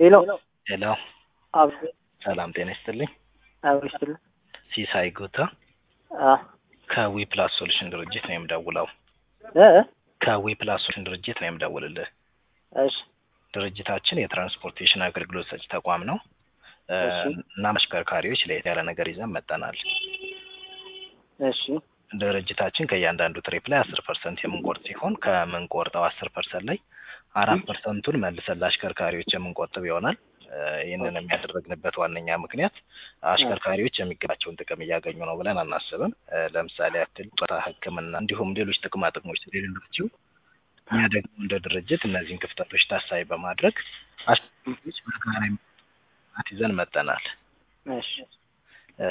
ሄሎ ሄሎ አብ ሰላም ጤና ይስጥልኝ። አብሮ ይስጥልኝ። ሲሳይ ጉታ አ ከዊ ፕላስ ሶሉሽን ድርጅት ነው የምደውለው። እ ከዊ ፕላስ ሶሉሽን ድርጅት ነው የምደውልልህ። እሺ ድርጅታችን የትራንስፖርቴሽን አገልግሎት ሰጪ ተቋም ነው እ እሺ። እና አሽከርካሪዎች ለየት ያለ ነገር ይዘን መጠናል። እሺ ድርጅታችን ከእያንዳንዱ ትሪፕ ላይ አስር ፐርሰንት የምንቆርጥ ሲሆን ከምንቆርጠው አስር ፐርሰንት ላይ አራት ፐርሰንቱን መልሰን ለአሽከርካሪዎች የምንቆጥብ ይሆናል። እ ይህንን የሚያደረግንበት ዋነኛ ምክንያት አሽከርካሪዎች የሚገባቸውን ጥቅም እያገኙ ነው ብለን አናስብም። እ ለምሳሌ ያክል ጡረታ፣ ሕክምና እንዲሁም ሌሎች ጥቅማ ጥቅሞች ስለሌሏቸው እኛ ደግሞ እንደ ድርጅት እነዚህን ክፍተቶች ታሳቢ በማድረግ አሽከርካሪዎች በጋራ የሚሰሩበት ይዘን መጠናል። እሺ። እ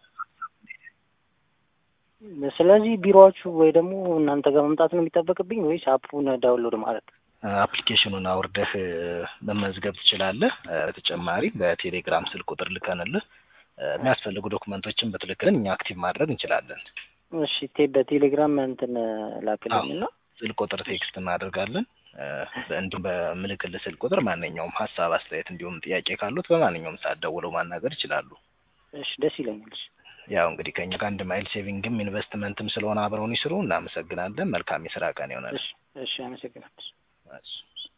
ስለዚህ ቢሮዎቹ ወይ ደግሞ እናንተ ጋር መምጣት ነው የሚጠበቅብኝ ወይስ አፑን ዳውንሎድ ማለት? አፕሊኬሽኑን አውርደህ እ መመዝገብ ትችላለህ። እ በተጨማሪ በቴሌግራም ስልክ ቁጥር ልከንልህ እ የሚያስፈልጉ ዶክመንቶችን ብትልክልን እኛ አክቲቭ ማድረግ እንችላለን። እሺ ቴ በቴሌግራም እንትን ላክልኝ እና ስልክ ቁጥር ቴክስት እናደርጋለን። እ እንዲሁም በምልክልህ ስልክ ቁጥር ማንኛውም ሀሳብ፣ አስተያየት እንዲሁም ጥያቄ ካሉት በማንኛውም ሰዓት ደውለው ማናገር ይችላሉ። እሺ ደስ ይለኛል። እሺ ያው እንግዲህ ከኛ ጋር አንድ ማይል ሴቪንግም ኢንቨስትመንትም ስለሆነ አብረውን ይስሩ። እናመሰግናለን። መልካም የስራ ቀን ይሆናል። እሺ እሺ አመሰግናለሁ። እሺ